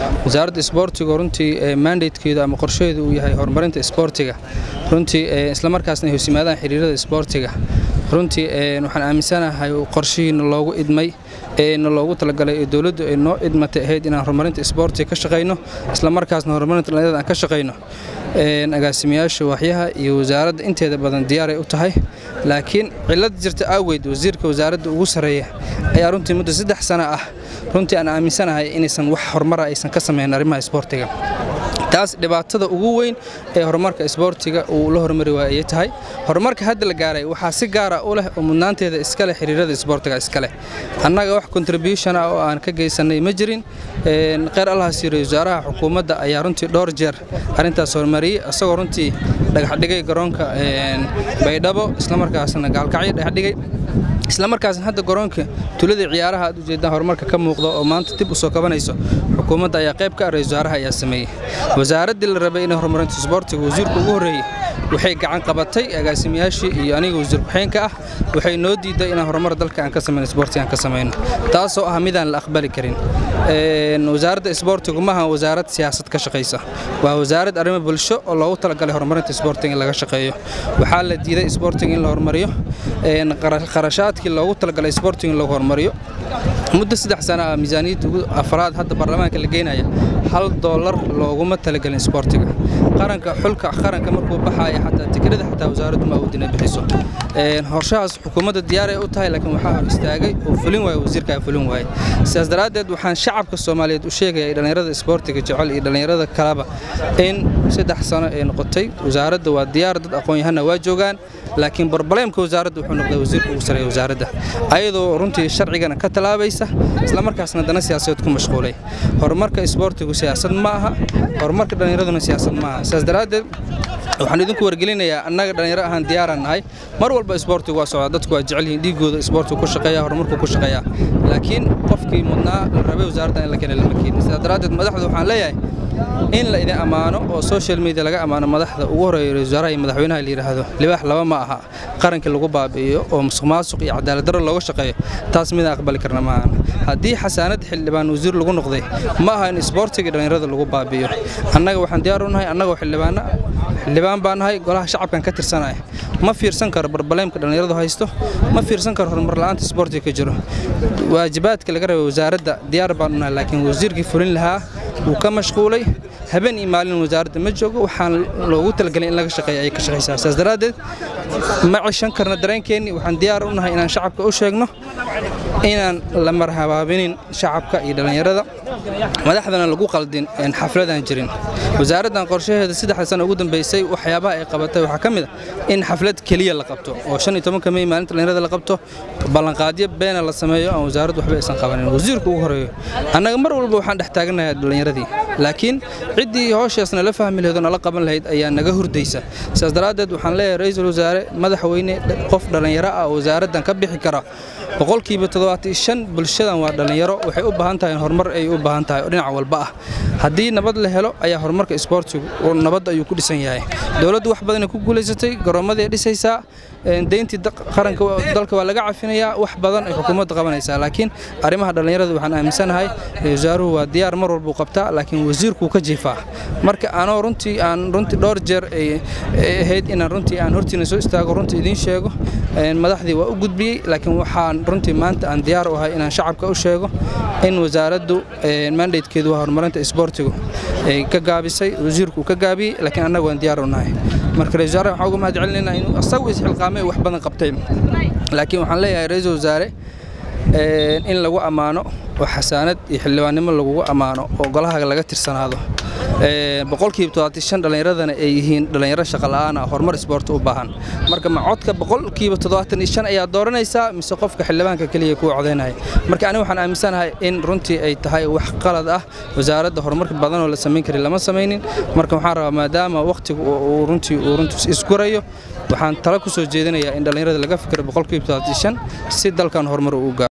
wasaaradda isboortiga runtii mandatekeedu ama qorshaheedu uu yahay horumarinta isboortiga runtii islamarkaasna ay hoos yimaadaan xiriirada isboortiga runtii waxaan aaminsanahay qorshihiina loogu idmay eena loogu talagalay ee dowladdu ay noo idmatay ahayd inaan horumarinta isboortiga ka shaqayno islamarkaasna horumarinta dhalinyarada aan ka shaqayno agaasimayaasha waaxyaha iyo wasaaradda inteeda badan diyaaray u tahay laakiin cilad jirta aaweed wasiirka wasaaradda ugu sarreeya ayaa runtii muddo saddex sana ah runtii aan aaminsanahay inaysan wax horumara aysan ka samayn arrimaha isboortiga taas dhibaatada ugu weyn ee horumarka isboortiga uu la horumari waaya ayay tahay horumarka hadda la gaaray waxaa si gaara u leh oo mudnaanteeda iskale xiriirada isboortiga iskaleh annaga wax contribution ah oo aan ka geysanay ma jirin kheyr allahaas yiri wasaaraha xukuumadda ayaa runtii dhowr jeer arrintaas horumariyey isagoo runtii dhagaxdhigay garoonka baydhabo islamarkaasna gaalkacyo dhagaxdhigay islamarkaasna hadda garoonka tuladii ciyaaraha aad ujeedaan horumarka ka muuqda oo maanta dib u soo kabanayso xukuumadda ayaa qayb ka ah ra-isul wasaaraha ayaa sameeyey wasaaraddii la rabay inay horumarinta isboortiga wasiirka ugu horreeyey waxay gacan qabatay agaasimayaashii iyo aniga wasiir ku-xeenka ah waxay noo diiday inaan horumar dalka aan ka samayno isboortiga aan ka samayno taasoo ah midaan la aqbali karin wasaaradda isboortigu maaha wasaarad siyaasad ka shaqaysa waa wasaarad arrimo bulsho oo loogu talagalay horumarinta isboortiga in laga shaqeeyo waxaa la diiday isboortiga in la horumariyo qarashaadkii loogu talagalay isboortiga in lagu horumariyo muddo saddex sana ah miisaaniyadda ugu afraad hadda baarlamaanka la geynaya hal doolar looguma talagelin isboortiga qaranka xulka qaranka markuu baxaya xataa tikirada xataa wasaaraddu ma awoodin ay bixiso horshahaas xukuumadda diyaaray u tahay laakiin waxaa hor istaagay oo fulin waaya wasiirkaa fulin waayey sidaas daraaddeed waxaan shacabka soomaaliyeed u sheegaya dhallinyarada isboortiga jecel iyo dhallinyarada kaleba in saddex sano ay noqotay wasaaradda waa diyaar dad aqoon-yahanna waa joogaan laakiin barbaleemka wasaaradda wuxuu noqday wasiirka ugu sareeya wasaaradda ayadoo runtii sharcigana ka talaabaysa islamarkaasna dana siyaasadeed ku mashquulay horumarka isboortigu siyaasad ma aha horumarka dhallinyaraduna siyaasad ma aha sidaas daraaddeed waxaan idinku wargelinayaa annaga dhallinyaro ahaan diyaaraan nahay mar walba isboortigu waa socdaa dadku waa jecel yihiin dhiigooda isboortigu ku shaqeeya horumarku ku shaqeeyaa laakiin qofkii mudnaa la rabay wasaaradda in la keena lama keenin sidaas daraaddeed madaxda waxaan leeyahay in la idin ammaano oo social media laga ammaano madaxda ugu horeeya ra-isul wasaaraha iyo madaxweynaha la yidhaahdo libaax laba ma aha qarankii lagu baabi'iyo oo musuq maasuq iyo cadaalad darro looga shaqeeyo taas midaan aqbali karna maahan haddii xasaanad xildhibaan wasiir lagu noqday ma aha in isboortiga dhallinyarada lagu baabi'iyo annaga waxaan diyaar u nahay annagoo xildhibaana xildhibaan baan nahay golaha shacabkan ka tirsanaya ma fiirsan karo barbaleemka dhallinyaradu haysto ma fiirsan karo horumar la'aanta isboortiga ka jiro waajibaadka laga rabay wasaaradda diyaar baan u nahay laakiin wasiirkii fulin lahaa wuu ka mashquulay habeen iyo maalin wasaaradda ma joogo waxaan loogu talagelay in laga shaqeeya ayay ka shaqaysaa sidaas daraaddeed ma cishan karna dareenkeennii waxaan diyaar u nahay inaan shacabka u sheegno inaan la marhabaabinin shacabka iyo dhallinyarada madaxdana lagu qaldin xafladaan jirin wasaaraddan qorshaheeda saddexda sano ugu dambeysay waxyaabaha ay qabatay waxaa ka mid a in xaflad keliya la qabto oo shan iyo tobanka mey maalinta dhallinyarada la qabto ballanqaadyo beena la sameeyo aan wasaaraddu waxba aysan qabanin wasiirku ugu horeeyo annaga mar walba waxaan dhex taaganayaa dhallinyaradii laakiin ciddii howshaasna la fahmi lahayd oo nala qaban lahayd ayaa naga hurdaysa sidaas daraaddeed waxaan leeyahay ra-iisul wasaare madaxweyne qof dhallinyaro ah oo wasaaraddan ka bixi kara boqolkiiba toddobaatan shan bulshadan waa dhallinyaro waxay u baahan tahay horumar ay u baahan tahay oo dhinac walba ah haddii nabad la helo ayaa horumarka isboortigu nabad ayuu ku dhisan yahay dowladdu wax badanay ku guulaysatay garoommaday dhisaysaa deyntii qaranka dalka waa laga cafinayaa wax badan ay xukuumadda qabanaysaa laakiin arrimaha dhallinyarada waxaan aaminsanahay wasaaruhu waa diyaar mar walbuu qabtaa laakiin wasiirkuu ka jiifaa marka anoo runtii aan runtii dhowr jeer ay ahayd inaan runtii aan hortiina soo istaago runtii idiin sheego madaxdii waa u gudbiyey laakiin waxaan runtii maanta aan diyaar u ahay inaan shacabka u sheego in wasaaraddu mandatekeedu waa horumarinta isboortigu ay ka gaabisay wasiirku ka gaabiyey laakiin annagu waan diyaar u nahay marka ra-isul wasaare waxaan uga mahad celinaynaa inuu asagu isxilqaamay wax badan qabtay laakiin waxaan leeyahay ra-iisul wasaare in lagu ammaano oo xasaanad iyo xildhibaannimo lagugu ammaano oo golaha laga tirsanaado boqolkiiba toddobaatan shan dhallinyaradana ay yihiin dhallinyaro shaqa la'aan ah horumar isboorti u baahan marka ma codka boqolkiiba toddobaatan iyo shan ayaa dooranaysaa mise qofka xildhibaanka keliya kuwa codaynaya marka aniga waxaan aaminsanahay in runtii ay tahay wax qalad ah wasaaradda horumarka badan oo la samayn kari lama samaynin marka waxaan rabaa maadaama wakhtiga uu runtii uu runtii isgurayo waxaan talo ku soo jeedinayaa in dhallinyarada laga fikiro boqolkiiba toddobaatan shan si dalkan horumar uu gaaro